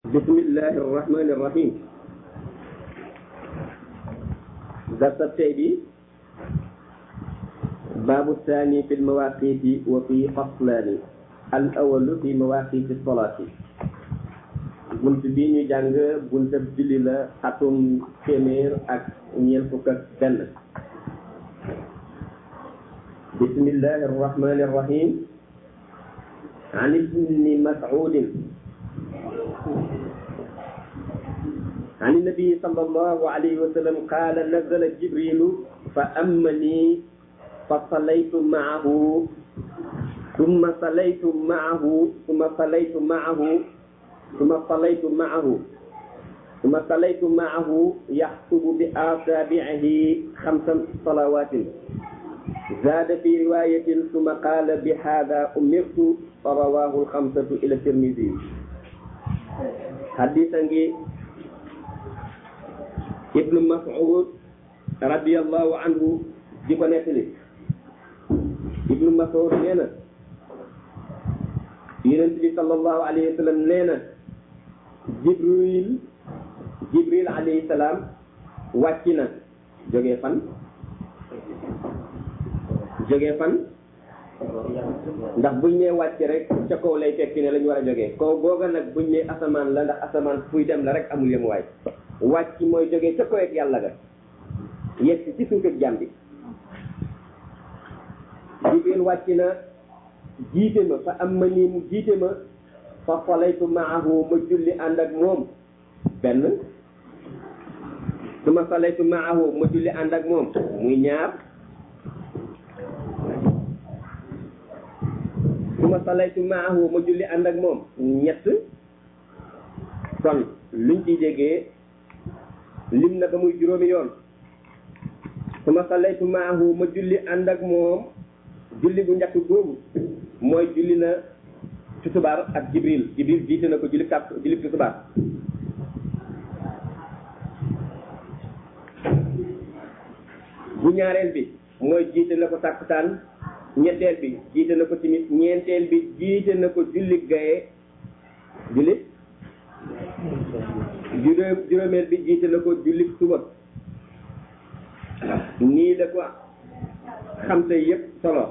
بسم الله الرحمن الرحيم درس التأبي باب الثاني في المواقيت وفي فصلان الأول في مواقيت الصلاة bunt bi ñu jàng buntab julli la atum téeméer ak ñeent fukk ak benn bismillahi arrahmani arrahim عن ابن مسعود عن النبي صلى الله عليه وسلم قال نزل جبريل فأمني فصليت معه ثم صليت معه ثم صليت معه ثم صليت معه ثم صليت معه يخطب بأصابعه خمس صلوات زاد في رواية ثم قال بهذا أمرت فرواه الخمسة إلى الترمذي حديثا ابن مسعود رضي الله عنه di ko nettali ibnu Mas'ud nee na yonent bi sallallahu alayhi wa sallam nee na jibril jibril alayhi salaam wàcc na jógee fan jógee fan ndax buñ nee wàcc rek ca kaw lay fekki ne la ñu war a jógee kaw googa nag buñ nee asamaan la ndax asamaan fuy dem la rek amul yem waay wàcc mooy jógee ca kaw ak yàlla ga yegg ci suuf ak jàmm bi jibril wàcc na jiite ma fa am ma nii mu jiite ma fa falaytu maahu ma julli ànd ak moom benn su ma falaytu maahu ma julli ànd ak moom muy ñaar su ma falaytu maahu ma julli ànd ak moom ñett kon luñ ciy déggee lim na ba muy juróomi yoon su ma falaytu maahu ma julli ànd ak moom julli bu njëkk boobu mooy julli na tusubaar ak jibril jibril jiite na ko julli kàpp julli tusubaar bu ñaareel bi mooy jiite na ko tàkkusaan ñetteel bi jiite na ko timis ñeenteel bi jiite na ko julli gaye julli juróom juróomeel bi jiite na ko julli suba nii la ko xam te yëpp solo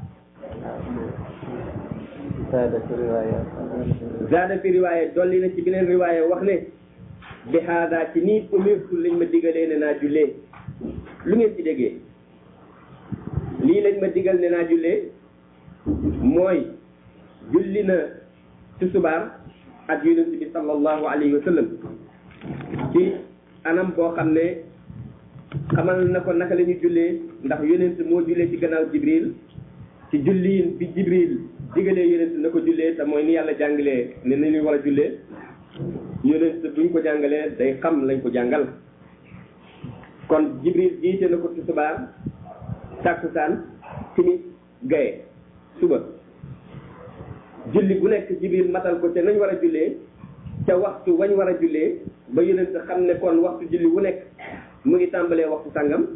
zaada fi riwaaya dolli na ci beneen riwaaya wax ne bi haadaa ci nii umirtu lañ ma digalee ne naa jullee lu ngeen ci déggee lii lañ ma digal ne naa jullee mooy julli na tusubaar ak yonent bi sallallahu alayhi wa sallam ci anam boo xam ne xamal na ko naka la ñu jullee ndax yonent moo jullee ci gannaaw jibril ci julliin bi jibril digalee yonent na ko jullee te mooy ni yàlla jàngalee ne ni ñu war a jullee yonent buñ ko jàngalee day xam lañ ko jàngal kon jibril jiite na ko tusubaar tàkkusaan timis gaye suba julli bu nekk jibril matal ko te nañ war a jullee ca waxtu wañ war a jullee ba yonent xam ne kon waxtu julli wu nekk mu ngi tàmbalee waxtu sàngam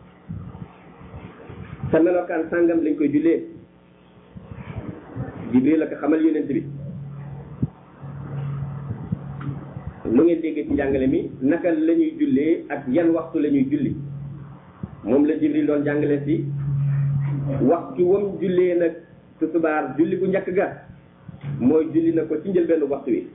sa melokaan sàngam lañ koy jullee jibril la ko xamal yonent bi lu ngeen déggee ci njàngale mi naka la ñuy jullee ak yan waxtu la ñuy julli moom la jibril doon jàngale si waxtu wam jullee nag tusubaar julli bu njëkk ga mooy julli na ko ci njëlbenn waxtu wi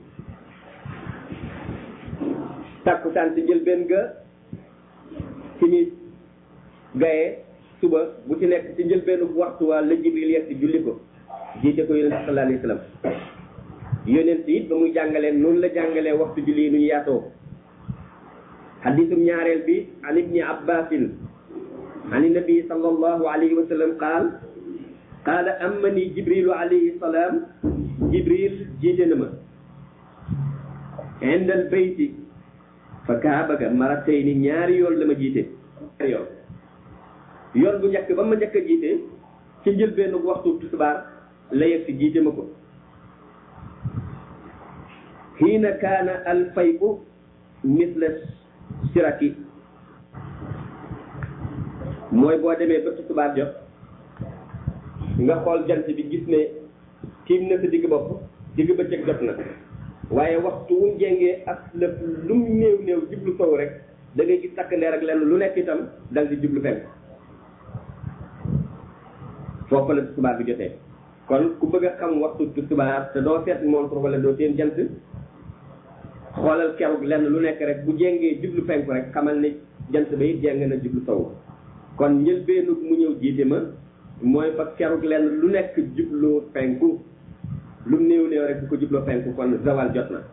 tàkkusaan ci njëlbenn ga timis gaye suba bu ci nekk ci njëlbenn waxtu waa la jibril yegg si julli ko jiite ko yonent sallallahu alayhi wa sallam yonent it ba muy jàngalee noonu la jàngalee waxtu julli yi nu ñu yaatoo xadisum ñaareel bi an ibni abbasin an nabi sallallahu alayhi wa sallam qaal qaala amani jibrilu alayhi salaam jibril jiite na ma indal bayti fa kaaba ga maratayni ñaari yoon la ma jiite ñaari yoon yoon bu njëkk ba ma njëkk a jiite ci njëlbéenu waxtu tisbaar la yegg si jiite ma ko xiina kaana alfayu misla siraki mooy boo demee ba tisbaar jot nga xool jant bi gis ne tiim na sa digg bopp digg bëccëg jot na waaye waxtu wu jengee ak lépp lu mu néew néew jublu sow rek da ngay gis takk ndeer ak lenn lu nekk itam dal di jublu fenn foofu la tusubaar bi jotee kon ku bëgg a xam waxtu tusubaar te doo seet montre wala doo seen jant xoolal keroog lenn lu nekk rek bu jengee jublu fenku rek xamal ne jant ba it jeng na jublu sow kon njëlbeenu mu ñëw jiite ma mooy fa keroog lenn lu nekk jubloo fenku lu néew néew rek bu ko jubloo fenku kon zawal jot na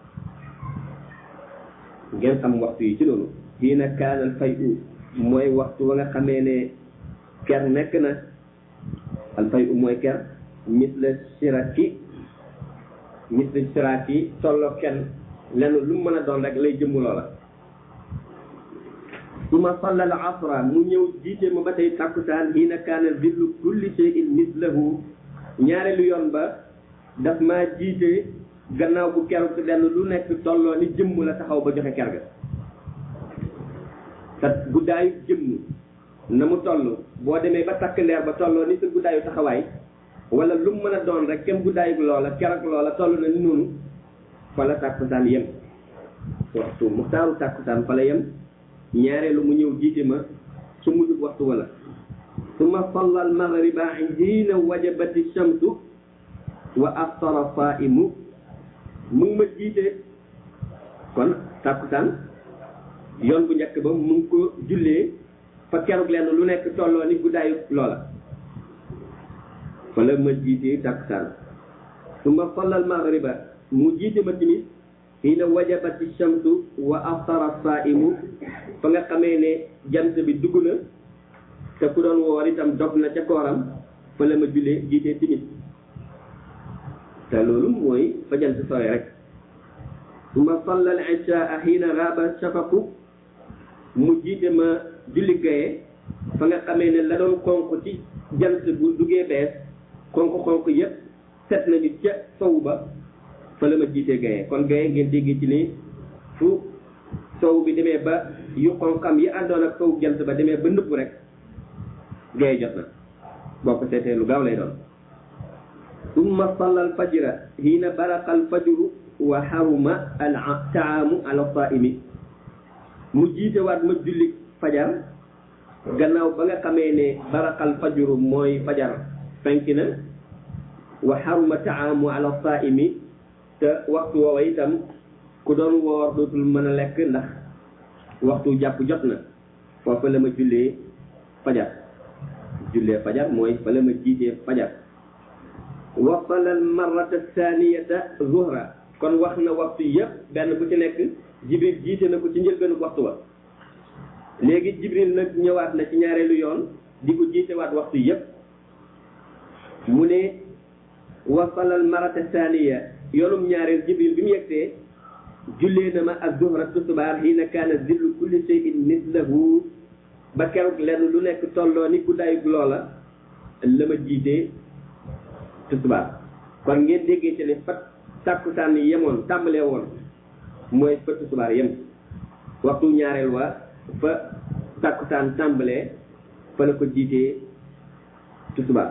ngeen xam waxtu yi ci loolu xiina kaanal fay u mooy waxtu wa nga xamee ne ker nekk na al fay u mooy ker misla siraki misla siraki tolloo kenn lenn lu mu mën a doon rek lay jëmm loola suma salla al asra mu ñëw jiite ma ba tey tàkkusaan xiina kaana zillu kulli shay'in mislahu ñaareelu yoon ba daf maa jiite gannaaw bu keroog lenn lu nekk tolloo ni jëmm la taxaw ba joxe ker ga te guddaayu jëmm na mu toll boo demee ba takk ndeer ba tolloo ni sa guddaayu taxawaay wala lu mu mën a doon rek kem guddaayu loola keroog loola toll na ni noonu fa la tàkkusaan yem waxtu muxtaaru tàkkusaan fa la yem ñaareelu mu ñëw jiite ma su mujjub waxtu wala summa salla al maghriba hiina wajabati shamsu wa aftara saimu mu ngi ma jiite kon tàkkusaan yoon bu njëkk ba mu ngi ko jullee fa keroog lenn lu nekk tolloo ni guddaayu loola fa la ma jiitee tàkkusaan summa salla al maghriba mu jiite ma timis xiina wajabati shamsu wa aftara saimu fa nga xamee ne jant bi dugg na te ku doon woor itam dog na ca kooram fa la ma jullee jiitee timis te loolu mooy fa jant sooy rek suma salla al ishaa xiina raaba shafaqu mu jiite ma julli gaye fa nga xamee ne la doon xonq ci jant bu duggee bees xonq-xonq yépp set nañu ca sow ba fa la ma jiitee gaye kon gaye ngeen dégg ci ni fu sow bi demee ba yu xonqam yi àndoon ak sow jant ba demee ba nëpp rek gaye jot na boo ko seetee lu gaaw lay doon summa salla al fajra hiina baraqa al fajru wa haruma al taamu ala saimi mu jiite waat ma julli fajar gannaaw ba nga xamee ne baraqal fajru mooy fajar fenk na wa haruma taamu ala saimi te waxtu woowa itam ku doon woor dootul mën a lekk ndax waxtu jàpp jot na foofa la ma jullee fajar jullee fajar mooy fa la ma jiitee fajar wasala al marrata thaniyata zuhra kon wax na waxtu yëpp benn bu ci nekk jibril jiite na ko ci njëlbeenu waxtu wa léegi jibril nag ñëwaat na ci ñaareelu yoon di ko jiitewaat waxtu yëpp mu ne wasala al marrata thaniya yoonum ñaareel jibril bi mu yegsee jullee na ma ak zuhra tusubaar xiina kaana zillu kulli shay'in mislahu ba keroog lenn lu nekk tolloo ni guddaayu loola la ma jiitee tusubaar kon ngeen déggee ci ne fa tàkkusaan yi yemoon tàmbalee woon mooy fa tusubaar yem waxtu ñaareel wa fa tàkkusaan tàmbalee fa la ko jiitee tusubaar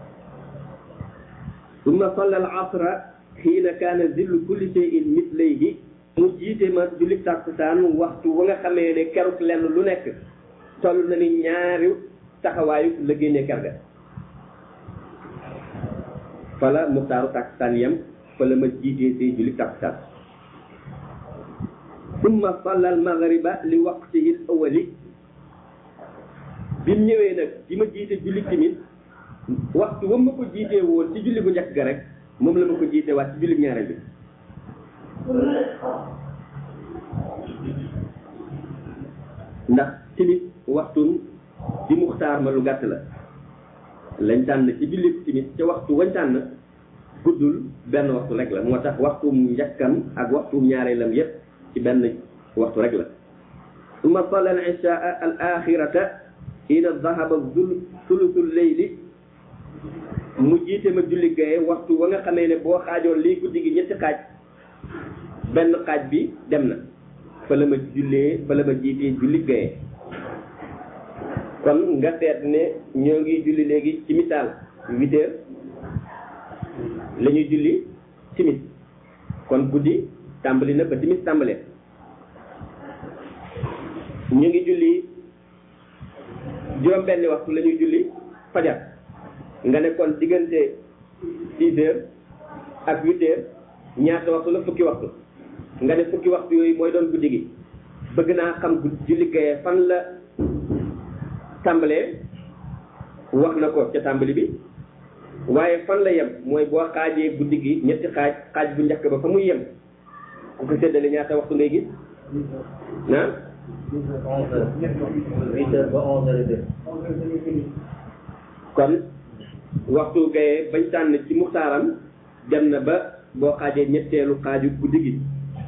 summa salla al asra xiina kaana zillu kulli shay'in mislayhi mu jiite ma julli tàkkusaan waxtu wa nga xamee ne keroog lenn lu nekk toll na ni ñaari taxawaayu la génnee ker ga fala muxtaaru tàkkusaan yem fa la ma jiitee see julli tàkkusaan summa salla al maghriba li waqtihi al awali bi mu ñëwee nag di ma jiite julli timit waxtu wa ma ko jiitee woon ci julli bu njëkk ga rek moom la ma ko jiitee waat ci julli ñaareel bi ndax timit waxtu di muxtaar ma lu gàtt la lañ tànn ci julli timit ca waxtu wañ tànn guddul benn waxtu rek la moo tax waxtu njëkkam ak waxtu ñaareelam yépp ci benn waxtu rek la summa salla al ishaa al axirata ina dahaba zul sulusul leyli mu jiite ma julli gaye waxtu wa nga xamee ne boo xaajoon lii guddi gi ñetti xaaj benn xaaj bi dem na fa la ma jullee fa la ma jiitee julli gaye kon nga seet ne ñoo ngi julli léegi ci misaal huit heures la ñuy julli timis kon guddi tàmbali na ba timis tàmbalee ñu ngi julli juróom benni waxtu la ñuy julli fajar nga ne kon diggante six heures ak huit heures ñaata waxtu la fukki waxtu nga ne fukki waxtu yooyu mooy doon guddi gi bëgg naa xam julli gaye fan la tàmbalee wax na ko ca tàmbali bi waaye fan la yem mooy boo xaajee guddi gi ñetti xaaj xaaj bu njëkk ba fa muy yem ku ko séddale ñaata waxtu ngay gis ah onze heures huit heures ba onze heures et demie kon waxtu gaye bañ tànn ci muxtaaram dem na ba boo xaajee ñetteelu xaaju guddi gi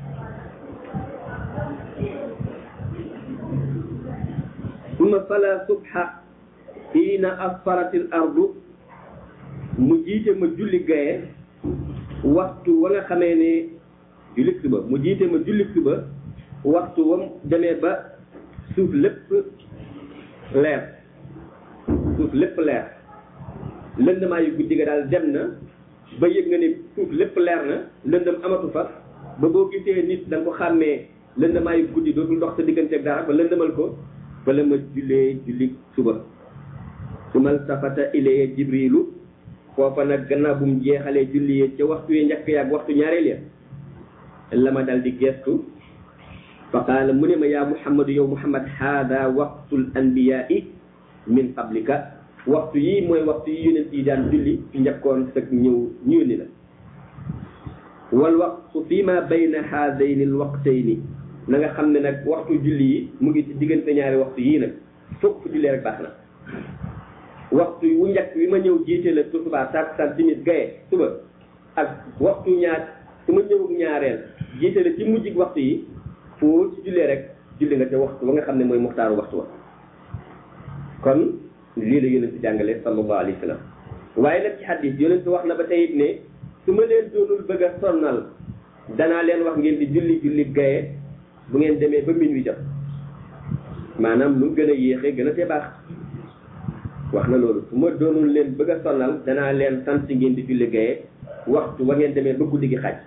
summa sala subha xiina asfaratil ardu mu jiite ma julli gaye waxtu wa nga xamee ne julli suba mu jiite ma julli suba waxtu wam demee ba suuf lépp leer suuf lépp leer lëndëmaa yu guddi ga daal dem na ba yëg nga ne suuf lépp leer na lëndëm amatu fa ba boo gisee nit da nga ko xàmmee lëndëmaa yu guddi dootul ndox sa diggante ak dara ba lëndëmal ko fa la ma jullee julli suba sumal safata ilayya jibrilu foofa nag gannaaw bu mu jeexalee julli yi ca waxtu yi njëkk ya ak waxtu ñaareel ya la ma dal di gestu fa qaala mu ne ma yaa muhammadu yow muhammad haada waqtul anbiyaai min qablika waxtu yi mooy waxtu yi yonent yi daan julli ci njëkkoon sag ñëw ñu yónni la wal waqtu fi ma bayna haadayni al waqtayni na nga xam ne nag waxtu julli yi mu ngi ci diggante ñaari waxtu yii nag fokk fu jullee rek baax na waxtu wu njëkk wi ma ñëw jiite la tisbaar takkusaan timis gaye suba ak waxtu ñaar su ma ñëw ñaareel jiite la ci mujjig waxtu yi foo ci jullee rek julli nga ca waxtu ba nga xam ne mooy muxtaaru waxtu wa kon lii la yonent jàngale sallallahu alayhi wa sallam waaye nag ci xadis yonent wax na ba tey it ne su ma leen doonul bëgg a sonnal danaa leen wax ngeen di julli julli gaye bu ngeen demee ba minuit jot maanaam lu gën a yéexee gën a tee baax wax na loolu su ma doonul leen bëgg a sonnal danaa leen sant ngeen di julli gaye waxtu wa ngeen demee ba guddi gi xaaj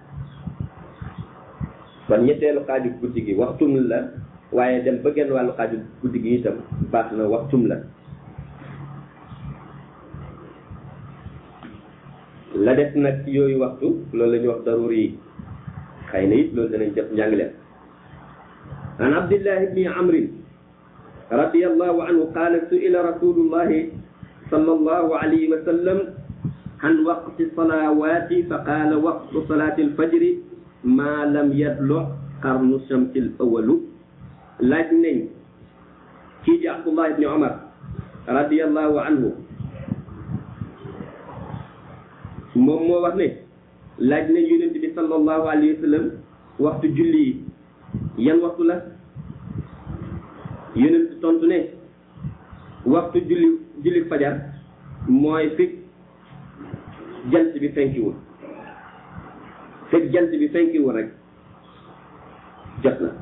kon ñetteelu xaaju guddi gi waxtum la waaye dem ba genn wàllu xaaju guddi gi itam baax na waxtum la la def nag ci yooyu waxtu loolu la ñuy wax daruri yi xëy na it loolu danañ def njàngleen an abdillahi bni amrin radiallahu anhu qaala su'ila rasulullahi sallallahu alayhi wa sallam an waqti salawati fa qaala waqtu salati alfajri ma lam yadlu qarnu shamsi al awalu laaj nañ kii di abdullah ibni omar radiallahu anhu moom moo wax ne laaj nañ yonent bi sallallahu alayhi wa sallam waxtu julli yi yan waxtu la yonent tontu ne waxtu julli julli fajar mooy fekk jant bi fenkiwul fekk jant bi fenkiwul rek jot na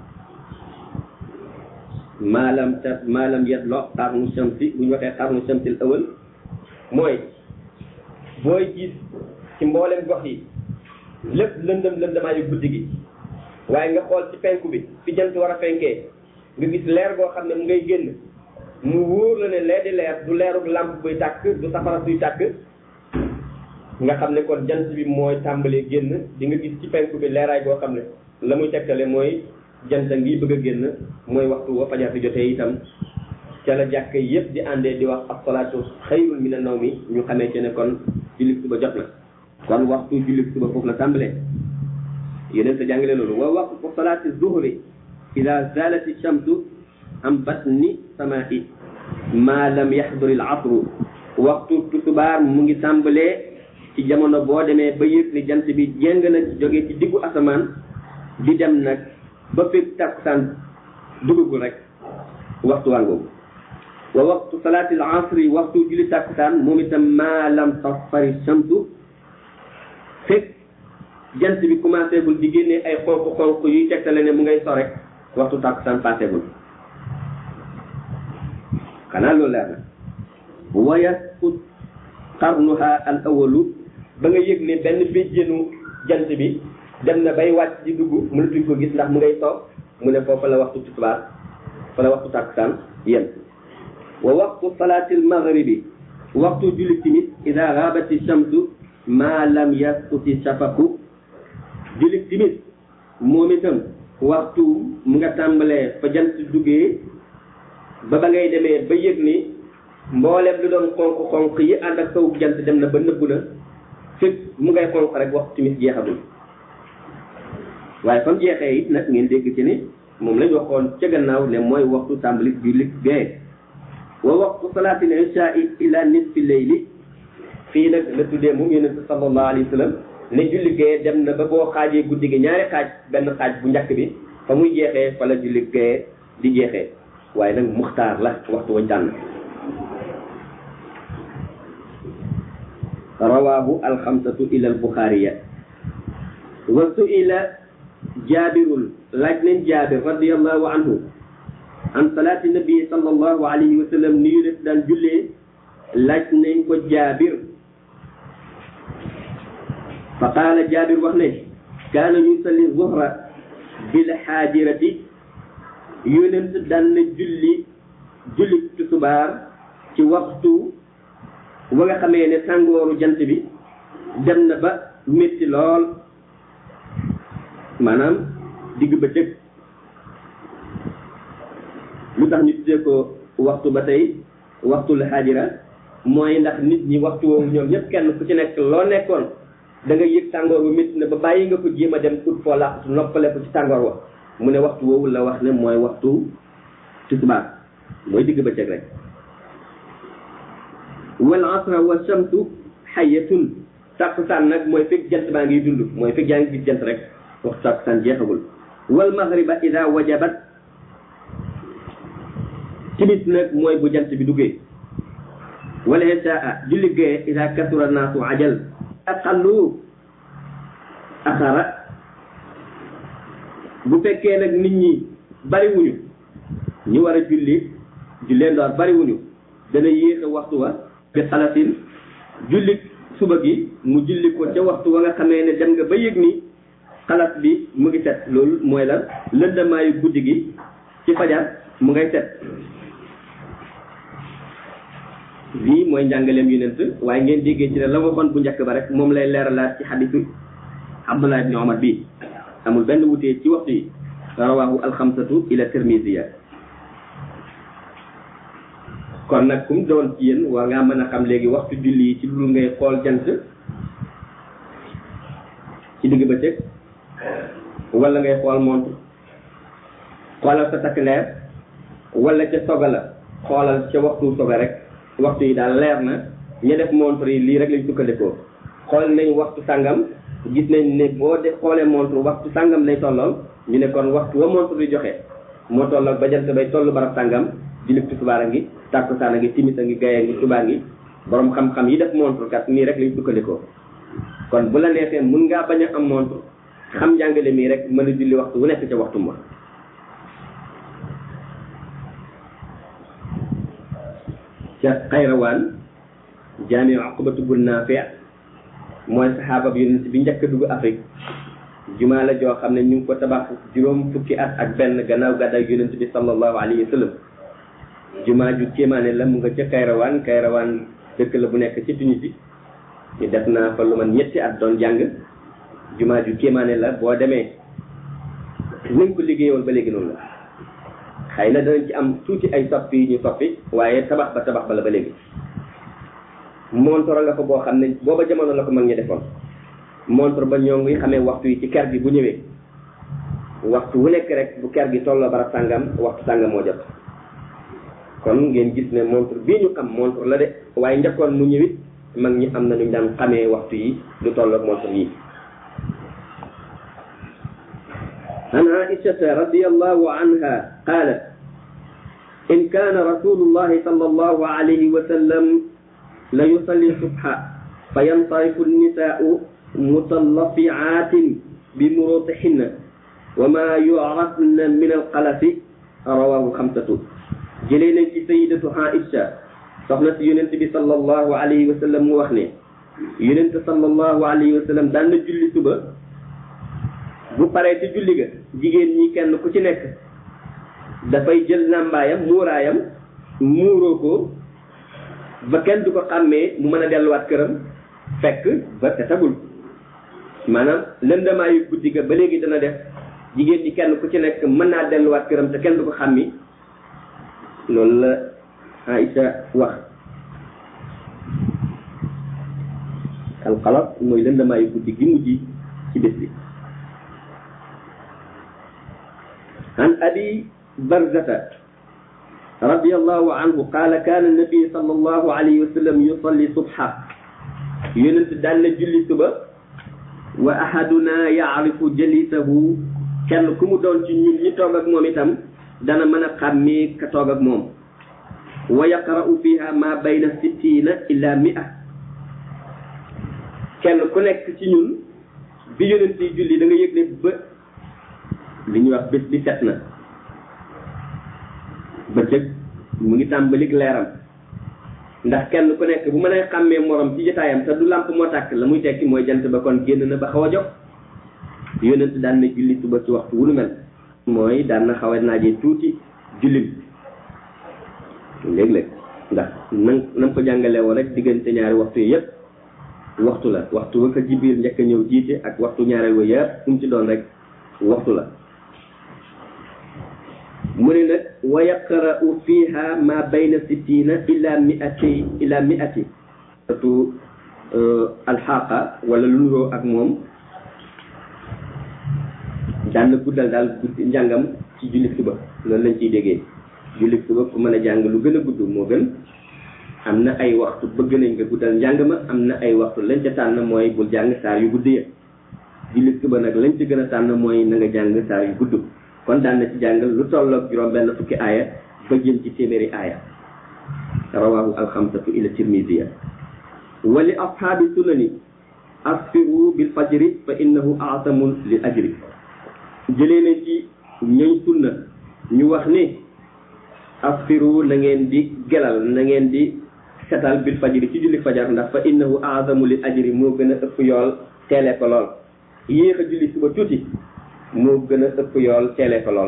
maalam ta maalam yatlo xarnu shamsi bu ñu waxee xarnu shamsil awal mooy booy gis ci mboolem gox yi lépp lëndëm lëndamaayu guddi gi waaye nga xool ci penku bi fi jant war a fenkee nga gis leer goo xam ne mu ngay génn mu wóor la ne lee di leer du leerug làmp buy tàkk du safara suy tàkk nga xam ne kon jant bi mooy tàmbalee génn di nga gis ci penku bi leeraay goo xam ne la muy tegtale mooy jant ngi bëgg a génn mooy waxtu wa fajar di jotee itam ca la jàkk yépp di àndee di wax as-salaatu xayrun mina nawmi ñu xamee ci ne kon jullit suba jot na kon waxtu jullit suba foofu la tàmbalee yeneen sa jàngale loolu wa waqtu salaati zuhri ida zalati shamsu am batni samaa'i ma lam yaxduri al asru waxtu tusubaar mu ngi tàmbalee ci jamono boo demee ba yëg ni jant bi jéng na jógee ci diggu asamaan di dem nag ba fekk takkusaan dugagul rek waxtu wàngoogu wa waxtu salaati al asri waxtu julli takkusaan moom itam ma lam tasfari shamsu fekk jant bi commencé gul di génnee ay xonq xonq yuy tegtale ne mu ngay so rek waxtu takkusaan passé gul xanaa loolu leer na wa yasqut qarnuha al awalu ba nga yëg ne benn béjjénu jant bi dem na bay wàcc di dugg mënatuñ ko gis ndax mu ngay toog mu ne foofa la waxtu tisbaar fa la waxtu tàkkusaan yem wa waxtu salaatil maghribi waxtu julli timis ida ghabati shamsu ma lam yasquti shafaqu julli timis moom itam waxtu mu nga tàmbalee fa jant duggee ba ba ngay demee ba yëg ni mboolem lu doon xonq-xonq yi ànd ak sawu jant dem na ba nëbbu na fekk mu ngay xonq rek waxtu timis jeexagul waaye fam jeexee it nag ngeen dégg ci ni moom lañ waxoon ca gannaaw ne mooy waxtu tàmbali julli gee wa waxtu salaatil ishaai ila nisfi leyli fii nag la tuddee moom yonente sallallahu alayhi wa sallam ne julli gee dem na ba boo xaajee guddi gi ñaari xaaj benn xaaj bu njëkk bi fa muy jeexee fa la julli gee di jeexee waaye nag muxtaar la waxtu wañ tànn rawaahu alxamsatu ila albuxaariya wa suila jaabirun laaj nañ jaabir radiallahu anhu an salaati nabi sallallahu alayhi wa sallam ni yu def daan jullee laaj nañ ko jaabir fa qaala jaabir wax ne kaana yusalli zuhra bil xaajirati yonent daan na julli julli tusubaar ci waxtu wa nga xamee ne tàngooru jant bi dem na ba métti lool maanaam digg bëccëg lu tax ñu tuddee ko waxtu ba tey waxtu la xaajira mooy ndax nit ñi waxtu woowu ñoom ñëpp kenn ku ci nekk loo nekkoon da nga yëg tàngoor bu métti na ba bàyyi nga ko jéem a dem ut foo làqatu noppale ko ci tàngoor wa mu ne waxtu woowu la wax ne mooy waxtu tisbaar mooy digg bëccëg rek wal asra wa shamsu xayatun tàkkusaan nag mooy fekk jant baa ngi dund mooy fekk yaa ngi gis jant rek waxtu tàkkusaan jeexagul wal maghriba ida wajabat timis nag mooy bu jant bi duggee wala isaa julli gee ida kasura naasu ajal aqallu axara bu fekkee nag nit ñi bariwuñu ñi war a julli jullee ndoor bariwuñu dana yéexe waxtu wa bi xalatin julli suba gi mu julli ko ca waxtu wa nga xamee ne dem nga ba yëg ni xalas bi mu ngi set loolu mooy la lëndamaayu guddi gi ci fajar mu ngay set lii mooy njàngaleem yonent waaye ngeen déggee ci ne la waxoon bu njëkk ba rek moom lay leeralaat ci xadisu Abdullah ibni Omar bi amul benn wutee ci waxtu yi rawahu alxamsatu ila tirmisiya kon nag kum doon ci yéen war ngaa mën a xam léegi waxtu julli yi ci lu ngay xool jant ci digg bëccëg wala ngay xool montre xoolal sa takk leer wala ca soga la xoolal ca waxtu soga rek waxtu yi daal leer na ña def montre yi lii rek lañ sukkandikoo xool nañ waxtu sàngam gis nañ ne boo def xoolee montre waxtu sàngam lay tollool ñu ne kon waxtu wa montre di joxe moo tollool ba jant bay toll barab sàngam julli tisbaar a ngi tàkkusaan a ngi timis a ngi gaye a ngi subaa ngi borom xam-xam yi def montre kat nii rek lañ sukkandikoo kon bu la neexee mun ngaa bañ a am montre xam njàngale mii rek mën a julli waxtu wu nekk ca waxtu ma ca xayrawaan jaami aqbatu bun naafi mooy saxaaba bi yonent bi njëkk a dugg Afrique jumaa la joo xam ne ñu ngi ko tabax juróom fukki at ak benn gannaaw gàddaay yonent bi sallallahu alayhi wa sallam jumaa ju kéemaane la mu nga ca kayrawaan kayrawaan dëkk la bu nekk ci Tunisie ñu def naa fa lu man ñetti at doon jàng jumaa ju kéemaane la boo demee nañ ko liggéeyoon ba léegi noonu la xëy na danañ ci am tuuti ay soppi yu ñu soppi waaye tabax ba tabax ba la ba léegi montor nga fa boo xam ne booba jamono la ko mag ñi defoon montre ba ñoo ngi xamee waxtu yi ci ker gi bu ñëwee waxtu wu nekk rek bu ker gi tolloo barab sàngam waxtu sàngam moo jot kon ngeen gis ne montre bii ñu xam montre la de waaye njëkkoon mu ñëwit mag ñi am na ñu daan xamee waxtu yi lu tolloog montre yi عن عائشة رضي الله عنها قالت إن كان رسول الله صلى الله عليه وسلم ليصلي الصبح فينصرف النساء متلفعات بمروطهن وما يعرفن من القلف رواه خمسة جلينا في سيدة عائشة soxna si yonent bi sallallahu alayhi wa sallam mu wax ne yonent sallallahu alayhi wa sallam daan na julli suba bu paree ci julli ga jigéen ñi kenn ku ci nekk dafay jël nàmbaayam muuraayam muuroo ko ba kenn du ko xàmmee mu mën a delluwaat këram fekk ba te tagul maanaam lëndamaayu guddi ga ba léegi dana def jigéen ñi kenn ku ci nekk mën naa delluwaat këram te kenn du ko xàmmi loolu la Aïcha wax alxalas mooy lëndamaayu guddi gi mujj ci bés bi an abi barzata رضي الله عنه قال كان النبي صلى الله عليه وسلم يصلي صبحا يونس دال جولي صبا واحدنا يعرف جليسه كان كومو دون ci ñun ñi toog ak moom itam dana mën a xàmmee ka toog ak moom wa yaqra'u fiha ma bayna sittina ila mi'a kenn ku nekk ci ñun bi yonent yi julli da nga yëg ne ba li ñuy wax bés bi set na bëccëg mu ngi tàmbalik leeram ndax kenn ku nekk bu mën a xàmmee morom ci jotaayam te du làmp moo tàkk la muy tekki mooy jant ba kon génn na ba xaw a jox yonent daan na julli suba ci waxtu wu nu mel mooy daan na xaw a naajee tuuti jullim léeg-léeg ndax na na ko jàngalee woon rek diggante ñaari waxtu yi yëpp waxtu la waxtu wa ko jibiir njëkk a ñëw jiite ak waxtu ñaareel wa yëpp fu mu ci doon rek waxtu la mu ne nag wa yaqra'u fiha ma bayna sittina ila mi'ati ila mi'ati surtout alxaqa wala lu nuroo ak moom daan na guddal daal guddi njàngam ci julli suba loolu lañ ciy déggee julli suba ku mën a jàng lu gën a gudd moo gën am na ay waxtu bëgg nañ nga guddal njàng ma am na ay waxtu lañ ca tànn mooy bul jàng saar yu gudd ya julli suba nag lañ ci gën a tànn mooy na nga jàng saar yu gudd kon daan na ci jàng lu tolloog juróom benn fukki aaya ba jëm ci téeméeri aaya rawahu alxamsatu ila tirmisiya wa li ashaabi sunani asfiru bil fajri fa innahu aatamu lil ajri jëlee nañ ci ñooñ sunna ñu wax ni asfiru na ngeen di gelal na ngeen di setal bil fajri ci julli fajar ndax fa innahu aatamu lil ajri moo gën a ëpp yool teele ko lool yéex a julli suba tuuti moo gën a ëpp yool teele ko lool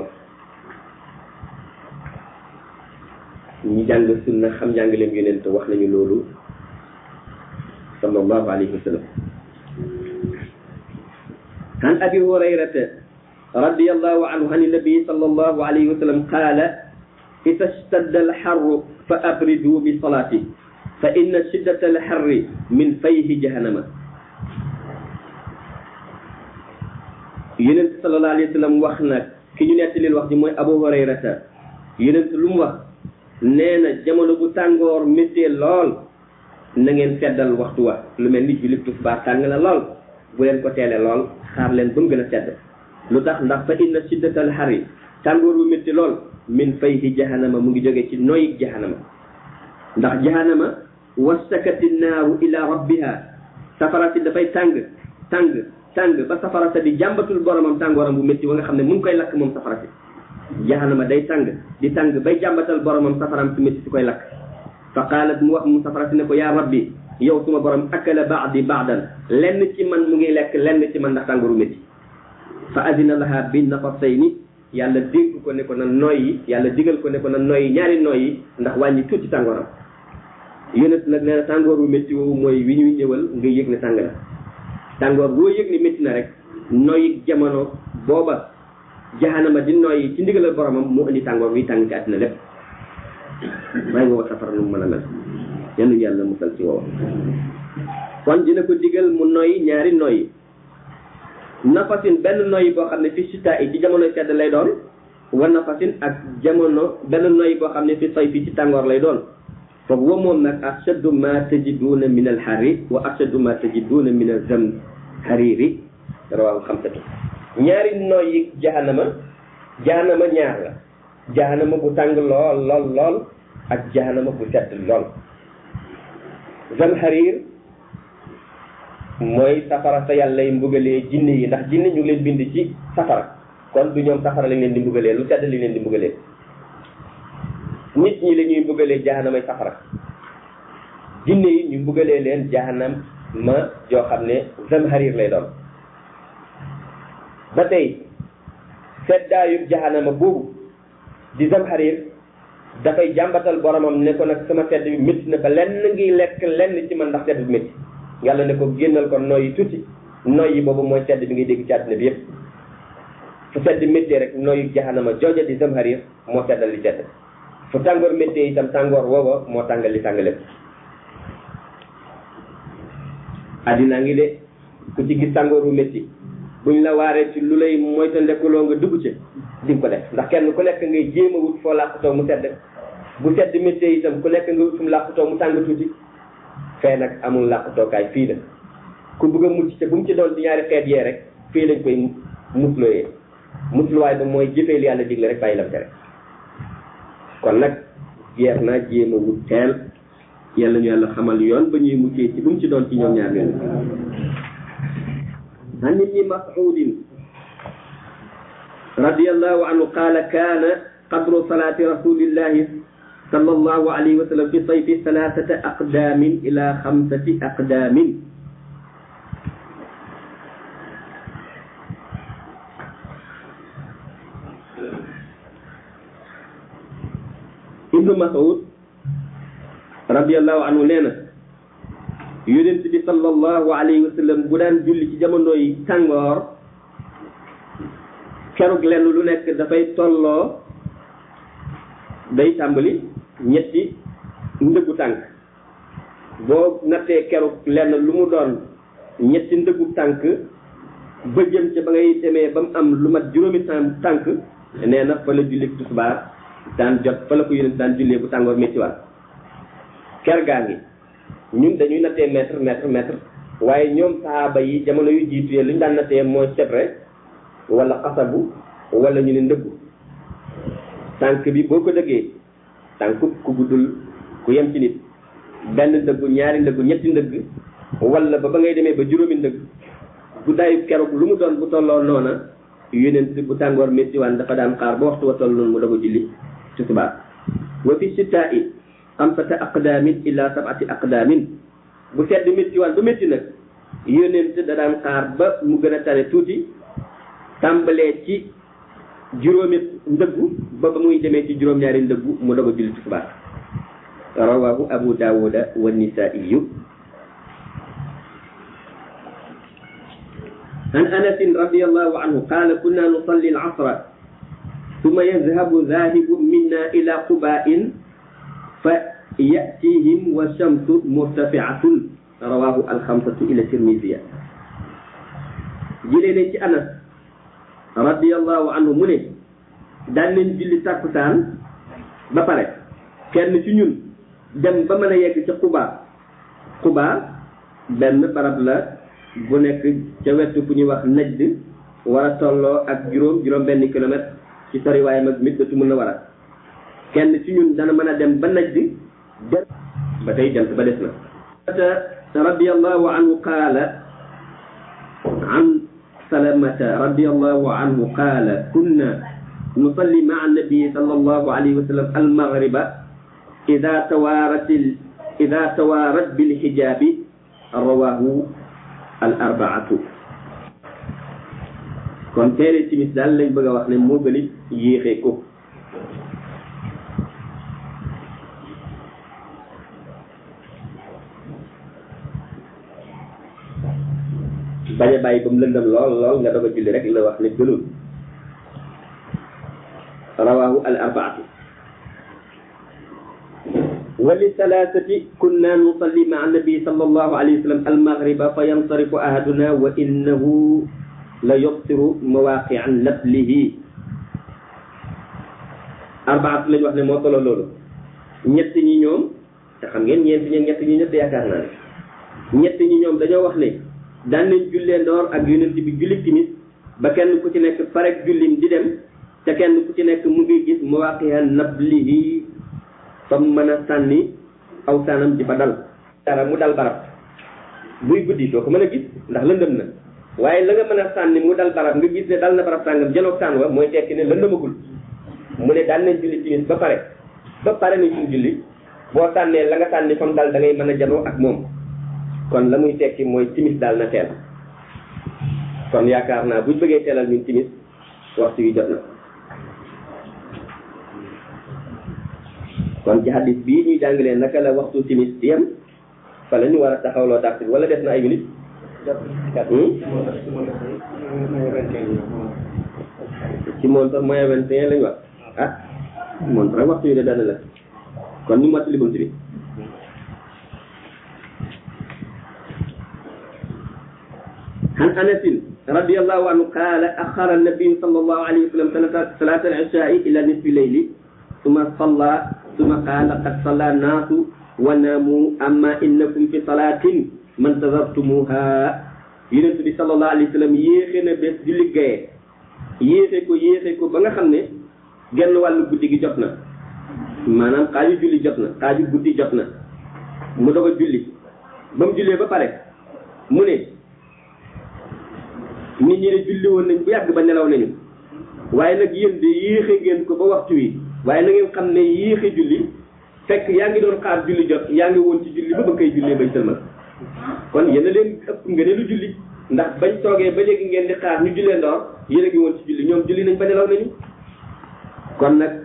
ñi jàng sunna xam njàngaleem yonent wax nañu loolu sallallahu alayhi wa sallam عن أبي هريرة رضي الله عنه عن النبي صلى الله عليه وسلم قال إذا اشتد الحر فأبردوا بصلاته فإن شدة الحر من فيه جهنم yonent sallallahu alayhi wa sallam wax nag ki ñu nettalil wax ji mooy abu hurayrata yonent lu mu wax nee na jamono bu tàngoor méttee lool na ngeen seddal waxtu wa lu mel ni julli tisbaar tàng na lool bu leen ko teele lool xaar leen ba mu gën a sedd lu tax ndax fa inna shiddatal xari tàngoor bu métti lool min fayhi jahannama mu ngi jóge ci noyyi jahannama ndax jahannama wastakati naaru ila rabbiha safara si dafay tàng tàng tàng ba safara sa di jàmbatul boromam tàngooram bu métti wa nga xam ne mu ngi koy lakk moom safara si jahannama day tàng di tàng bay jàmbatal boromam safaram si métti si koy lakk fa qaalat mu wax mu safara si ne ko yaa rabbi yow suma borom akala baadi baadan lenn ci man mu ngi lekk lenn ci man ndax tàngooru métti fa adina laha bi nafasayni yàlla dégg ko ne ko na noyyi yàlla digal ko ne ko na noyyi ñaari noyyi ndax wàññi tuuti tàngooram yonent nag nee na tàngoor wu métti woowu mooy wi ñuy ñëwal nga yëg ne tàng na tàngoor boo yëg ne métti na rek noyyi jamono booba jahanama di noyyi ci ndigalal boromam moo indi tàngoor wi tàng ci àddina lépp may woo safara nu mu mën a mel yanu yàlla musal ci woowa kon dina ko digal mu noyyi ñaari noyyi nafasin benn noyyi boo xam ne fi sita yi ci jamono sedd lay doon wa nafasin ak jamono benn noyyi boo xam ne fi say fi ci tàngoor lay doon foofu wa moom nag ashaddu ma tajiduuna min al xari wa ashaddu ma tajiduuna min al zam xariri rawaahu xamsatu ñaari noyyi jahanama jahanama ñaar la jahanama bu tàng lool lool lool ak jahanama bu sedd lool zam xarir mooy safara sa yàlla lay mbugalee jinne yi ndax jinne ñu ngi leen bind ci safara kon du ñoom safara lañ leen di mbugalee lu sedd li leen di mbugalee nit ñi la ñuy mbugalee jahanamay safara jinne yi ñu mbugalee leen jahanam ma joo xam ne zamharir lay doon ba tey seddaayu jahanama boobu di zamharir dafay jàmbatal boromam ne ko nag sama sedd bi métti na ba lenn ngi lekk lenn ci man ndax sedd bi métti yàlla ne ko génnal ko noyyi tuuti noyyi boobu mooy sedd bi ngay dégg ci àddina bi yépp fu sedd méttee rek noyyu jahanama jooja di zamharir moo seddal li sedd fu tàngoor méttee itam tàngoor woowa moo tàngal li tàng lépp addinaa ngi de ku ci gis tàngooru métti buñ la waaree ci lu lay moytandekuloo nga dugg ci di nga ko def ndax kenn ku nekk ngay jéem a wut foo làqutoo mu sedd bu sedd méttee itam ku nekk nga wut fu mu làqutoo mu tàng tuuti fee nag amul làqutookaay fii la ku bëgg a mucc te bu mu ci doon di ñaari xeet yee rek fii lañ koy mutlooyee mutluwaay ba mooy jëfee li yàlla digle rek bàyyi lam tere kon nag jeex naa jéem a wut teel yàlla ñu yàlla xamal yoon ba ñuy muccee ci bu mu ci doon ci ñoom ñaar ñoom عن ابن مسعود رضي الله عنه قال كان قدر صلاة رسول الله صلى الله عليه وسلم في الصيف ثلاثة أقدام إلى خمسة أقدام ابن مسعود رضي الله عنه لنا yonent bi sallallahu alayhi wa sallam bu daan julli ci jamono yi tàngoor kerug lenn lu nekk dafay tolloo day tàmbali ñetti ndëggu tànk boo nattee kerug lenn lu mu doon ñetti ndëggu tànk ba jëm ca ba ngay demee ba mu am lu mat juróomi tànk nee na fa la julli tisbaar daan jot fa la ko yonent daan jullee bu tàngoor métti waat ker gaa ngi ñun dañuy nattee mètre mètre mètre waaye ñoom saaba yi jamono yu jiitu li ñu daan nattee mooy sebre wala xasabu wala ñu ne ndëggu tànk bi boo ko dëggee tànk ku guddul ku yem ci nit benn ndëggu ñaari ndëggu ñetti ndëgg wala ba ba ngay demee ba juróomi ndëgg guddaayu keroog lu mu doon bu tolloo noona yonent bu tàngoor méttiwaan dafa daan xaar ba waxtu wa toll noonu mu doog a julli tisbaar wa fi sitaa i xamsata aqdaamin ila sabati aqdaamin bu sedd métti waan ba métti nag yónent da daan xaar ba mu gën a tane tuuti tàmbalee ci juróomi ndëggu ba ba muy demee ci juróom-ñaari ndëggu mu doog a julli tisbaar rawahu abu daawuda wa nisaiyu عن انس رضي الله عنه قال كنا نصلي العصر ثم يذهب ذاهب منا الى قباء فيأتيهم والشمس مرتفعة رواه الخمسة إلى الترمذي جلنا ci Anas radiyallahu anhu mu ne daan nañ julli takkusaan ba pare kenn ci ñun dem ba mën a yegg ca Quba Quba benn barab la bu nekk ca wetu fu ñuy wax Najd war a tolloo ak juróom juróom benn kilomètre ci soriwaayam ak Madinatu Munawwara kenn ci ñun dana mën a dem ba naj di dem ba tey jant ba des na radiallahu anhu qaala an salamata radiallahu anhu qaala kunna nusalli maa annabi sallallahu alayhi wa sallam almaghriba ida tawaarat ida tawaarat bilxijaabi rawahu al arbaatu kon teere timis daal lañ bëgg a wax ne moo gën a yéexee ko bañ a bàyyi ba mu lëndëm lool lool nga doog a julli rek la wax ne gënul rawahu al arbaatu وللثلاثة كنا نصلي مع النبي صلى الله عليه وسلم المغرب فينصرف أحدنا وإنه ليبصر مواقع نسله أربعة lañ wax ne moo tolo loolu ñett ñi ñoom te xam ngeen ñeent ñi ñett ñi ñett yaakaar naa ne ñett ñi ñoom dañoo wax ne daan nañ jullee ndoor ak yonent bi julli timis ba kenn ku ci nekk parek jullim di dem te kenn ku ci nekk mu ngi gis mawaqiya nablihi fa mu mën a sànni aw saanam di fa dal dara mu dal barab buy guddi doo ko mën a gis ndax lëndëm na waaye la nga mën a sànni mu dal barab nga gis ne dal na barab sàngam janoog saan wa mooy tekki ne lëndëmagul mu ne daan nañ julli timis ba pare ba pare nañ suñ julli boo sànnee la nga sànni fa mu dal da ngay mën a janoo ak moom kon la muy tekki mooy timis daal na teel kon yaakaar naa buñ bëggee teelal ñun timis waxtu wi jot na kon ci hadis bii ñuy jàngalee naka la waxtu timis di yem fa la ñu war a taxawloo taxi wala def na ay minutes ci montre moyen vingt et un lañu wax ah montre rek waxtu wi de dana la kon ñu mottali bunt bi عن أنس رضي الله عنه قال أخر النبي صلى الله عليه وسلم صلاة العشاء إلى نصف الليل ثم صلى ثم قال قد صلى الناس وناموا أما إنكم في صلاة من انتظرتموها yonent bi sallallahu alayhi wa sallam yéexe na bés di liggéeye yéexe ko yéexe ko ba nga xam ne genn wàllu guddi gi jot na maanaam xaaju julli jot na xaaju guddi jot na mu doog a julli ba mu jullee ba pare mu ne nit ñi ne julli woon nañ bu yàgg ba nelaw nañu waaye nag yéen de yéexe ngeen ko ba waxtu wi waaye na ngeen xam ne yéexe julli fekk yaa ngi doon xaar julli jot yaa ngi woon ci julli ba ba koy jullee bay sëlmal kon yéen a leen ëpp nga ne lu julli ndax bañ toogee ba léegi ngeen di xaar ñu jullee ndoor yéen a ngi woon ci julli ñoom julli nañ ba nelaw nañu kon nag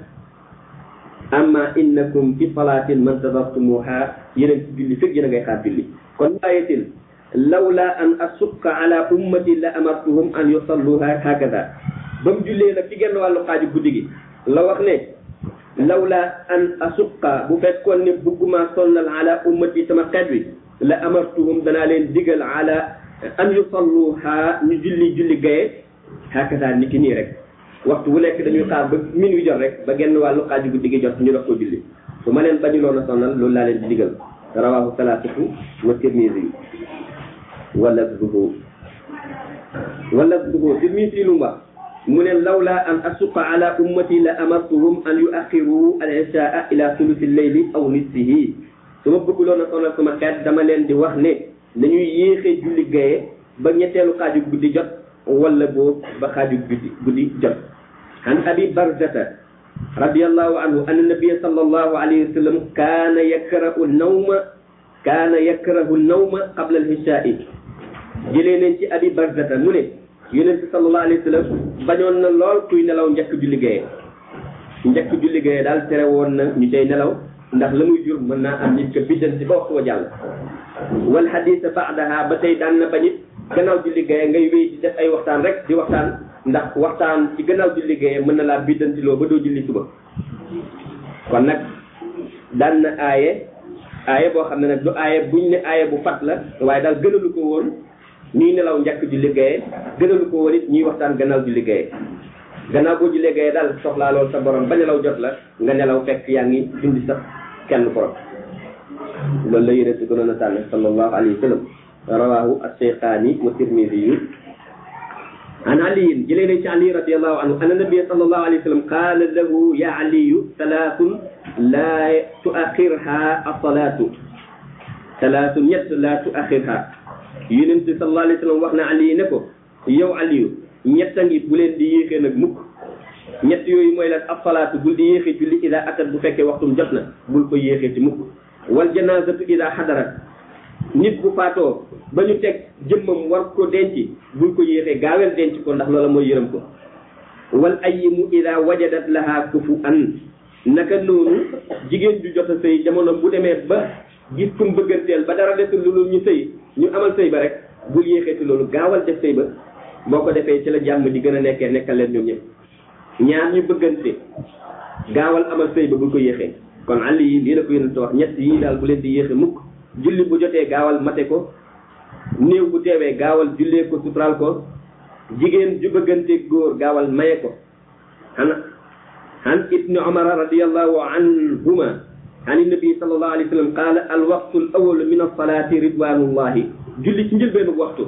amma innakum fi salatin man tadartumuha yéen a ngi ci julli fekk yéen a ngay xaar julli kon ayatin lawla an asuqa ala ummati la amartuhum an yusalluha hakada ba mu jullee nag ci genn wàllu xaaju guddi gi la wax ne lawla an asuqa bu fekkoon ne bugguma sonnal ala ummati sama xeet wi la amartuhum danaa leen digal ala an yusalluha ñu julli julli gaye hakada ni ki nii rek waxtu bu nekk dañuy xaar ba min wi jot rek ba genn wàllu xaaju guddi gi jot ñu dox ko julli su ma leen bañuloon a sonnal loolu laa leen di digal rawahu salaasatu wa tirmisi wala duhu wala duhu tirmisi lu mu wax mu ne lawla an asuqa ala ummati la amartuhum an yuaxiru al ishaa ila sulusi leyli aw nisfihi su ma bëgguloon a sonal sama xeet dama leen di wax ne nañuy yéexee julli gaye ba ñetteelu xaaju guddi jot wala boo ba xaaju guddi guddi jot an abi barzata radiallahu anhu anna nabia sallallahu alayhi wa sallam kaana yakrahu nawma kaana yakrahu nawma qabla alhishaai jëlee nañ ci abi barzata mu ne yonente sallallahu alayhi wa sallam bañoon na lool kuy nelaw njëkk julli gaye njëkk julli gaye daal tere woon na ñu cay nelaw ndax la muy jur mën naa am nit ko biddanti ba waxtu wa jàll wal hadisa baadaha ba tey daan na bañit gannaaw julli gaye ngay wéy di def ay waxtaan rek di waxtaan ndax waxtaan ci gannaaw julli gaye mën na laa biddantiloo ba doo julli suba kon nag daan na aaye aaye boo xam ne nag du aaye buñ ne aaye bu fat la waaye daal gënalu ko woon ñuy nelaw njëkk julli gaye gënalu ko woon it ñuy waxtaan gannaaw julli gaye gannaaw boo jullee gaye daal soxlaa lool sa borom ba nelaw jot la nga nelaw fekk yaa ngi dundi sax kenn borom loolu la yéne si gënoon a tànn sallallahu alayhi wa sallam rawahu as-Shaykhaani wa Tirmidhi an Ali jëlee nañ ci Ali radiyallahu anhu anna nabiyya sallallahu alayhi wa sallam qaala lahu ya aliyu thalathun la tuaxirha as-salaatu thalathun ñett la tuaxirha yonent bi sallallahu alayhi wa sallam wax na Ali ne ko yow Aliyu ñett a ngi bu leen di yéexee nag mukk ñett yooyu mooy lan as-salaatu bul di yéexee julli ida atat bu fekkee waxtum jot na bul ko yéexee ci mukk wal janaazatu ida xadarat nit bu faatoo ba ñu teg jëmmam war ko denc bul ko yéexee gaawel denc ko ndax loola mooy yërëm ko wal ayyimu ida wajadat laha kufu an naka noonu jigéen ju jot a sëy jamono bu demee ba gis kum bëgganteel ba dara desul lu ñu sëy ñu amal sëy ba rek bul yéexeeti loolu gaawal def sëy ba boo ko defee ci la jàmm di gën a nekkee nekkal leen ñoom ñëpp ñaar ñu bëggante gaawal amal sëy ba bul ko yéexee kon àll yi lii la ko yónent wax ñett yii daal bu leen di yéexe mukk julli bu jotee gaawal mate ko néew bu teewee gaawal jullee ko suturaal ko jigéen ju bëggante góor gaawal maye ko xana an ibni omar radiallahu anhuma an nabi sallallahu alayhi wa sallam qaala al waqtu al awal min alsalati ridwanullahi julli ci njëlbeenu waxtu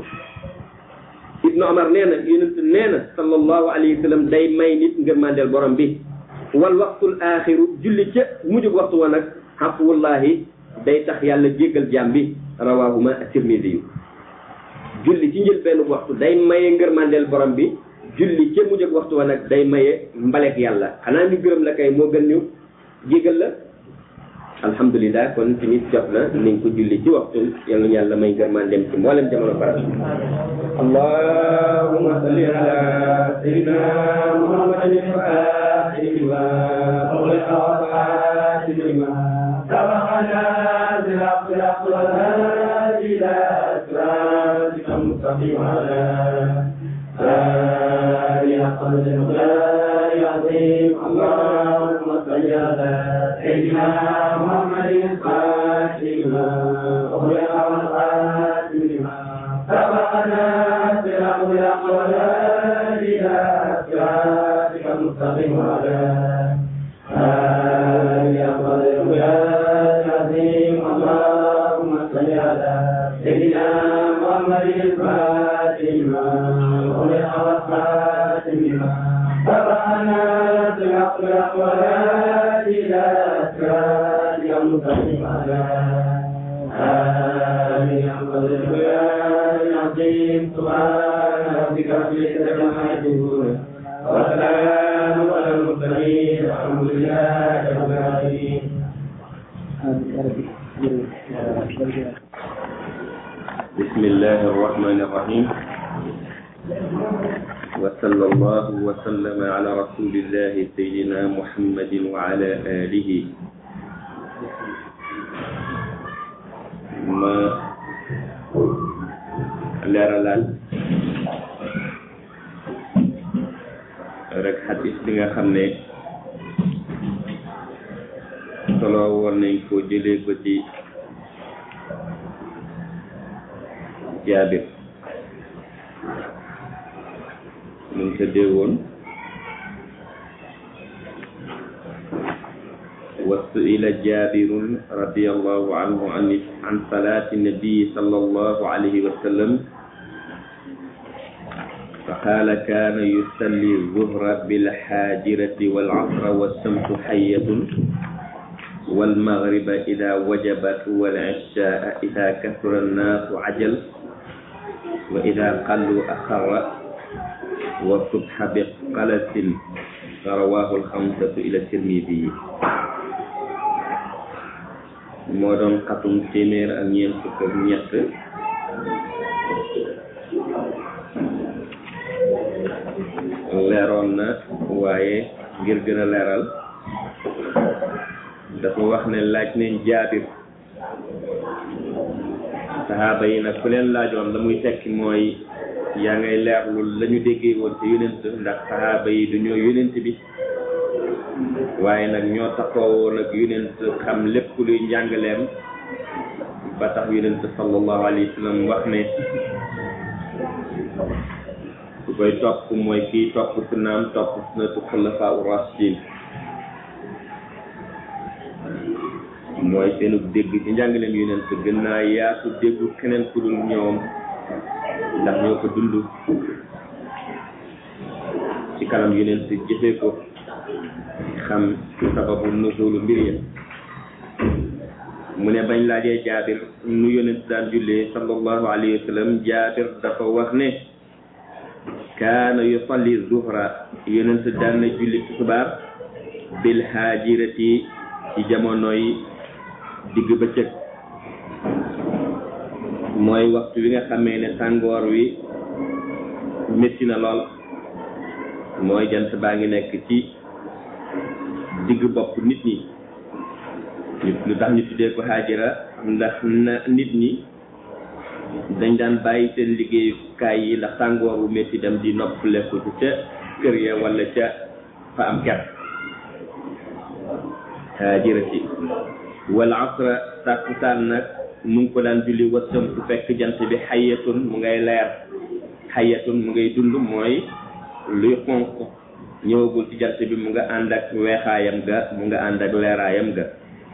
ibnu omar nee na yonent nee na sallallahu alayhi wa sallam day may nit ngërmandeel borom bi wal waqtul axiru julli ca mujjug waxtu wa nag xafuwallahi day tax yàlla jéggal jaam bi rawahuma at-tirmidhi yu julli ci njëlbeenu waxtu day maye ngërmandeel borom bi julli ca mujjug waxtu wa nag day maye mbalek yàlla xanaa ñu gërëm la kay moo gën ñu jéggal la alhamdulilah kon tamit jot na nañ ko julli ci waxtu yal na yàlla may ngërmaan dem ci mboolem jamono farat allahumma salli ala sayyidina muhammadin al-fatih lima ughliqa wal-khatim lima sabaqana bil haqqi wal hadi ila siratika al-mustaqim ala آله قدر المقدار العظيم اللهم صل على سيدنا محمد الفاتح لما أغلق والخاتم لما سبقنا صراط الأقوال إلى صراطك المستقيم وعلى آله قدر المقدار العظيم اللهم صل على سيدنا محمد الفاتح لما أغلق والخاتم لما سبقنا صراط الأقوال إلى صراطك المستقيم على آمين قدر العظيم سبحان ربك رب العزة عما يصفون وسلام على المرسلين والحمد لله رب العالمين بسم الله الرحمن الرحيم وصلى الله وسلم على رسول الله سيدنا محمد وعلى آله ma leeralaat rek xadis bi nga xam ne solo woon nañ ko jëlee ko ci jaabir mu ngi tëddee woon وسئل جابر رضي الله عنه عن عن صلاة النبي صلى الله عليه وسلم فقال كان يصلي الظهر بالحاجرة والعصر والشمس حية والمغرب إذا وجبت والعشاء إذا كثر الناس عجل وإذا قلوا أخر والصبح بقلة رواه الخمسة إلى الترمذي moo doon xatum téeméer ak ñeent fukk ak ñett leeroon na waaye ngir gën a leeral dafa wax ne laaj nañ jaabir saxaaba yi nag ku leen laajoon la muy tekki mooy yaa ngay leerlu la ñu déggee woon ci yonent ndax saxaaba yi du ñoo yonent bi waaye nag ñoo taxawoo nag yonent xam lépp luy njàngaleem ba tax yonent sallallahu alayhi wa sallam wax ne ku koy topp mooy kii topp sunnaam topp sunnatu xulafaa u rashidin mooy seenu dégg ci njàngaleem yonent gën naa yaatu déggu keneen ku dul ñoom ndax ñoo ko dund ci kanam yonent jëfee ko xam sababu nuzulu mbir ya mu ne bañ laajee jaabir nu yonent daan jullee sallallahu alayhi wa sallam jaabir dafa wax ne kaana yusalli zuhra yonent daan na julli tisbaar bil haajirati ci jamonoy digg bëccëg mooy waxtu wi nga xamee ne tàngoor wi métti na lool mooy jant baa ngi nekk ci digg bopp nit ñi lu tax ñu tuddee ko xaajira ndax na nit ñi dañ daan bàyyi seen liggéeyukaay yi ndax tàngoor bu métti dem di noppaleku ci ca kër ya wala ca fa am ker xaajira ci wal asra tàkkusaan nag mu ngi ko daan julli wasam su fekk jant bi xayatun mu ngay leer xayatun mu ngay dund mooy luy xonq ñëwagul ci jant bi mu nga ànd ak weexaayam ga mu nga ànd ak leeraayam ga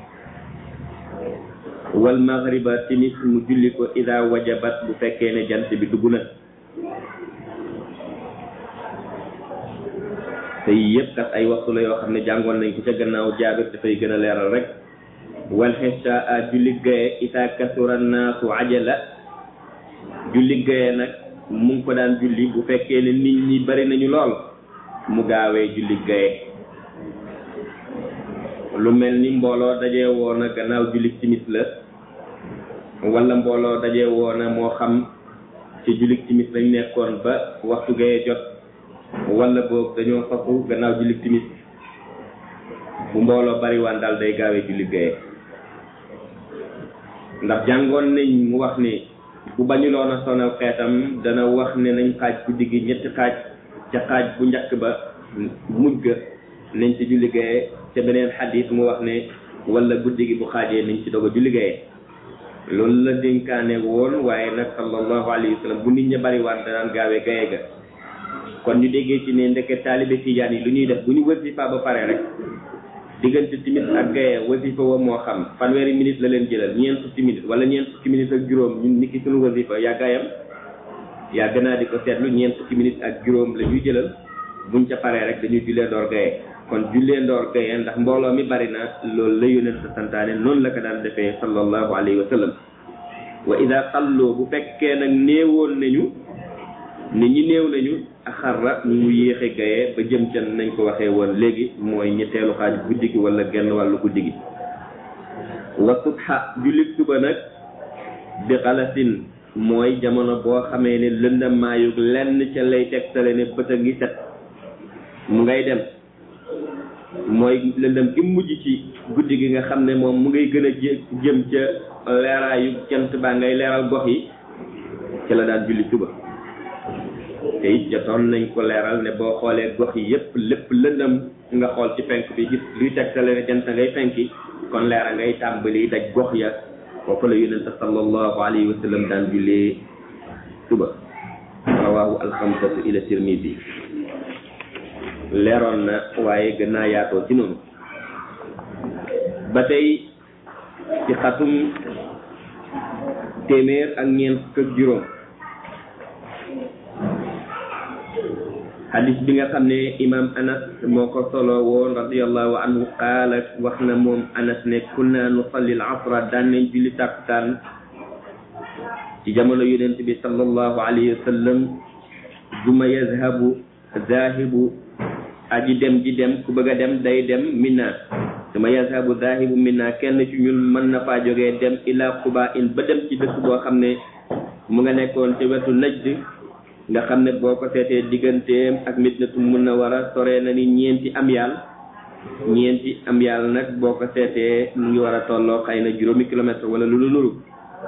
wal maghriba timis mu julli ko ida wajabat bu fekkee ne jant bi dugg na te yii yëpp kat ay waxtu la yoo xam ne jàngoon nañ ko ca gannaaw jaabir dafay gën a leeral rek wal xisa a julli gaye ita kasura naasu ajala julli gaye nag mu ngi ko daan julli bu fekkee ne nit ñi bari nañu lool mu gaawee julli gaye lu mel ni mbooloo dajee woon a gannaaw julli timis la wala mbooloo dajee woon a moo xam ci julli timis lañ nekkoon ba waxtu gaye jot wala boog dañoo fasu gannaaw julli timis bu mbooloo bariwaan daal day gaawee julli gaye ndax jàngoon nañ mu wax ni bu bañuloon a sonal xeetam dana wax ne nañ xaaj guddi gi ñetti xaaj ca xaaj bu njëkk ba mujj ga nañ ci julli gaye ca beneen xadis mu wax ne wala guddi gi bu xaajee nañ ci doog a julli gaye loolu la dénkaane woon waaye nag sallallahu alayhi wa sallam bu nit ña bariwaan danaan gaawee gaye ga kon ñu déggee ci ne ndeke taalibe tijaan yi lu ñuy def bu ñu wasifa ba pare rek diggante timis ak gaye wasifa wa moo xam fanweeri minute la leen jëlal ñeent fukki minute wala ñeent fukki minute ak juróom ñun nit ki suñu wasifa yàggaayam yàgg naa di ko seetlu ñeent fukki minute ak juróom la ñuy jëlal buñ ca paree rek dañuy jullee door gaye kon jullee ndoor gaye ndax mbooloo mi bari na loolu la yonent sa santaane noonu la ko daan defee sallallahu alayhi wa sallam wa ida xalloo bu fekkee nag néewoon nañu nit ñi néew nañu axarra ñu yéexe gaye ba jëm ca nañ ko waxee woon léegi mooy ñetteelu xaaj guddi gi wala genn wàllu guddi gi wa subha jullit suba nag bi xalasin mooy jamono boo xamee ne lëndamaayug lenn ca lay tegtale ne bët a ngi set mu ngay dem mooy lëndëm gi mujj ci guddi gi nga xam ne moom mu ngay gën a jëm ca leeraayu jant baa ngay leeral gox yi ci la daan julli suba te it jotoon nañ ko leeral ne boo xoolee gox yi yépp lépp lëndëm nga xool ci penk bi gis luy tegtale ne jant ngay fenki kon leera ngay tàmbali daj gox ya foofu la yonente sallallahu alayhi wa sallam daan jullee suba rawahu alxamsatu ila tirmidi leeroon na waaye gën naa yaatoo ci noonu ba tey ci xatum téeméer ak ñeent fukk ak juróom xadis bi nga xam ne imam anas moo ko solo woon radiallahu anhu qaala wax na moom anas ne kunna nusalli al asra daan nañ julli tàkkusaan ci jamono yonent bi sallallahu alayhi wa sallam duma yazhabu zahibu aji dem ji dem ku bëgg a dem day dem minna duma yazhabu zahibu minna kenn ci ñun mën na faa jógee dem ila quba in ba dem ci dëkk boo xam ne mu nga nekkoon ci wetu najd nga xam ne boo ko seetee digganteem ak Madinatu Munawwara sore na ni ñeenti am yaal ñeenti am yaal nag boo ko seetee mu ngi war a tolloo xëy na juróomi kilomètre wala lu lu nuru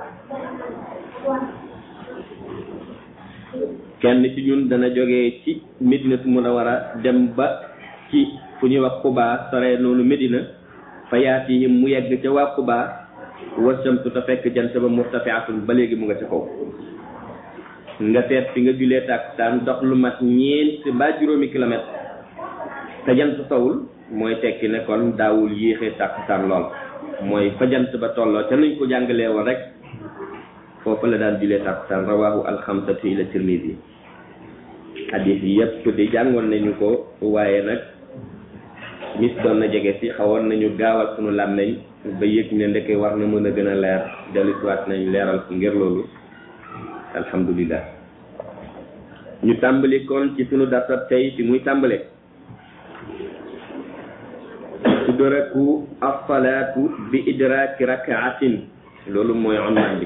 kenn ci ñun dana jógee ci Madinatu Munawwara dem ba ci fu ñuy wax Quba sore noonu Medina fa yaatihim mu yegg ca waa Quba wasamtu te fekk jant ba murtafiatun ba léegi mu nga ca kaw nga seet fi nga julee tàkkusaan dox lu mat ñeent mbaa juróomi kilomètre te jant sowul mooy tekki ne kon daawul yéexee tàkkusaan lool mooy fa jant ba tolloo ca nuñ ko jàngalee woon rek foofu la daan julee tàkkusaan rawahu alxamsatu ila tirmidi hadis yi yëpp di jàngoon nañu ko waaye nag mis doon na jege si xawoon nañu gaawal sunu làmmeñ ba yëg ne ndeke war na mën a gën a leer dellusiwaat nañ leeral ko ngir loolu alhamdulillah ñu tàmbali kon ci sunu dartab tey fi muy tàmbale tudraku as-salaatu bi idraaki rakaatin loolu mooy onwaan bi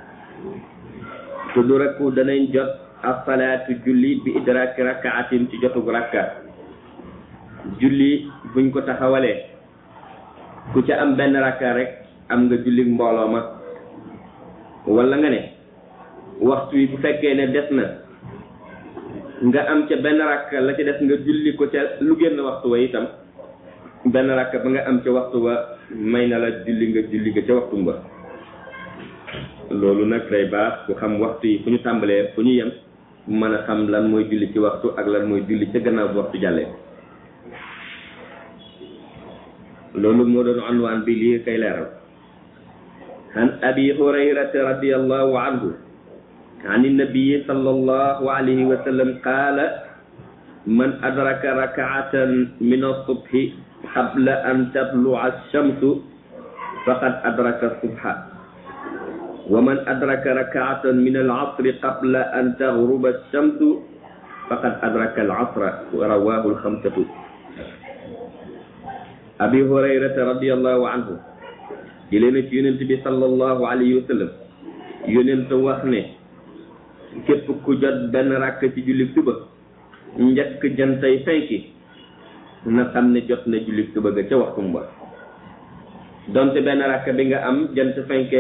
tudraku danañ jot as-salaatu julli bi idraaki rakaatin ci jotug rakka julli buñ ko taxawalee ku ca am benn rakka rek am nga julli mbooloo ma wala nga ne waxtu wi bu fekkee ne des na nga am ca benn rakka la ca des nga julli ko ca lu génn waxtu wa itam benn rakka ba nga am ca waxtu wa may na la julli nga julli nga ca waxtu ba loolu nag day baax ku xam waxtu yi fu ñu tàmbalee fu ñu yem mën a xam lan mooy julli ci waxtu ak lan mooy julli ca gannaaw bu waxtu jàllee loolu moo doon anwaan bi lii kay leeral an abi hurayrata radiallahu anhu عن النبي صلى الله عليه وسلم قال من أدرك ركعة من الصبح قبل أن تطلع الشمس فقد أدرك الصبح ومن أدرك ركعة من العصر قبل أن تغرب الشمس فقد أدرك العصر رواه الخمسة abi hurayrata radiallahu anhu jëlee na ci yonent bi sallallahu alayhi wa sallam yonent wax ne képp ku jot benn ràkk ci julli suba njëkk jantay fenki na xam ne jot na julli suba ga ca waxtum ba donte benn ràkk bi nga am jant fenke